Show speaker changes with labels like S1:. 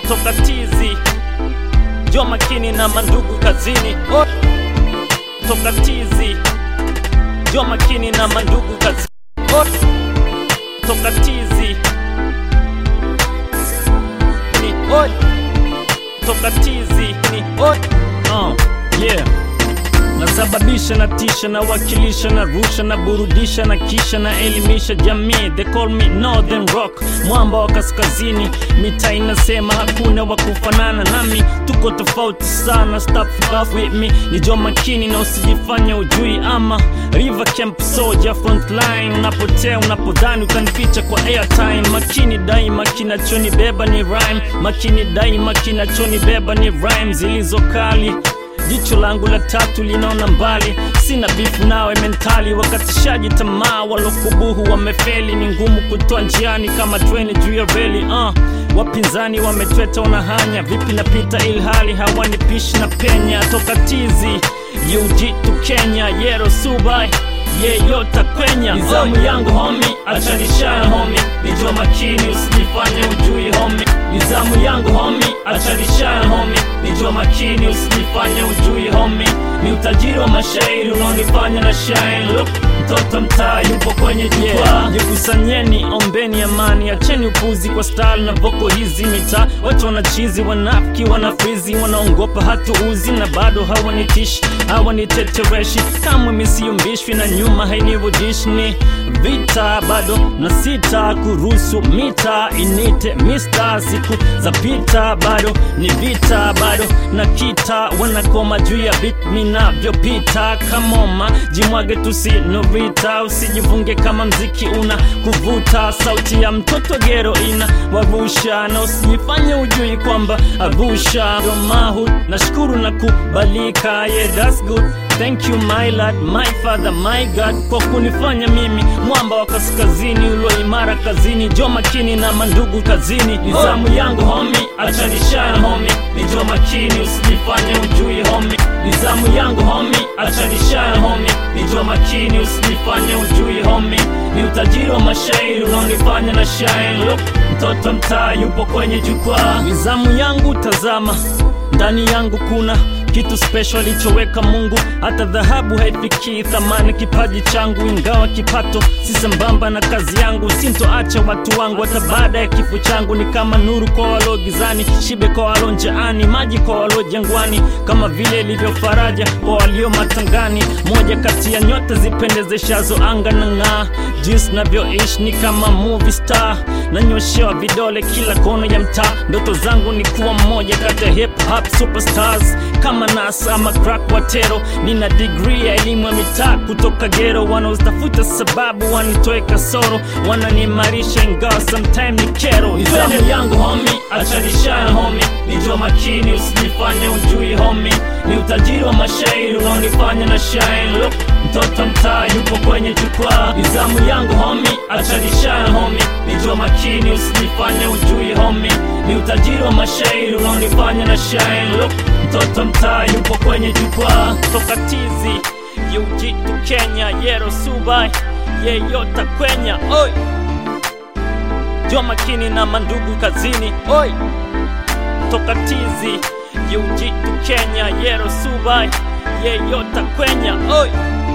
S1: toka tizi jo makini na mandugu kazini Oi. toka tizi jo makini na mandugu kazini Oi. toka tizi ni oi toka tizi ni oi uh, yeah nasababisha na tisha na wakilisha na rusha na burudisha na kisha na elimisha jamii they call me northern rock mwamba wa kaskazini mita inasema hakuna wa kufanana nami tuko tofauti sana stop off with me ni jo makini na usijifanya ujui ama river camp soldier frontline unapotea unapodhani utanificha kwa airtime makini daima kinachonibeba ni rhyme makini daima kinachonibeba ni rhyme zilizo kali jicho langu la tatu linaona mbali sina bifu nawe mentali wakatishaji tamaa walokubuhu wamefeli ni ngumu kutoa njiani kama treni juu ya reli uh. wapinzani wametweta unahanya vipi napita ilhali hawanipishi na penya toka tizi yujitu kenya yero subai yeyota kwenya nizamu yangu homi achanishana homi nijua makini usijifanye ujui homi nizamu yangu homi achanishana homi nijua makini usijifanye ujui homi ni utajiri wa mashairi unaonifanya na shine look mtoto mtaa yupo kwenye jukwaa jikusanyeni ombeni amani acheni upuzi kwa style na voko hizi mitaa watu wanachizi wanafiki wanafrizi wanaongopa hatuuzi na bado hawanitishi hawanitetereshi kamwe misiyumbishwi na nyuma hainirudishi ni vita bado na sita kuruhusu mita inite mista siku za pita bado ni vita bado na kita wanakoma juu ya bit minavyopita kamoma jimwage tusinovita usijivunge kama mziki una kuvuta sauti ya mtoto gero ina wavusha na usijifanye ujui kwamba avusha domahu nashukuru na kubalika yeah that's good Thank you my lord, my father, my God kwa kunifanya mimi mwamba wa kaskazini ulo imara kazini, jo makini na mandugu kazini. Nizamu yangu homi, achanishana homi, ni jo makini usijifanye ujui homi. Nizamu yangu homi, achanishana homi, ni jo makini usijifanye ujui homi. Ni utajiri wa mashairi unaonifanya na shine. Look, mtoto mtaa yupo kwenye jukwaa. Nizamu yangu tazama, ndani yangu kuna kitu special alichoweka Mungu, hata dhahabu haifikii thamani kipaji changu, ingawa kipato si sambamba na kazi yangu. Sintoacha watu wangu hata baada ya kifo changu, ni kama nuru kwa walio gizani, shibe kwa walio njaani, maji kwa walio jangwani, kama vile ilivyo faraja kwa walio matangani. Moja kati ya nyota zipendezeshazo anga na ng'aa, jinsi navyoishi ni kama movie star, nanyoshewa vidole kila kona ya mtaa. Ndoto zangu ni kuwa mmoja kati ya hip hop superstars kama Nas ama crack watero. Nina degree ya elimu ya mitaa kutoka gero, wanaotafuta sababu wanitoe kasoro, wananiimarisha ingawa sometime ni kero. Nizamu yangu homi, achanishana homi, nijua makini usijifanye ujui homi, ni utajiri wa mashairi unaonifanya na shine. Look, mtoto mtaa yupo kwenye jukwaa. Nizamu yangu homi, achanishana homi, nijua makini usijifanye ujui homi, ni utajiri wa mashairi unaonifanya na shine. Look, mtoto mtaa yupo kwenye jukwaa. Toka tizi yujitu Kenya, yero subai yeyota kwenya oi jo makini na mandugu kazini oi toka tizi yujitu Kenya, yero subai yeyota kwenya oi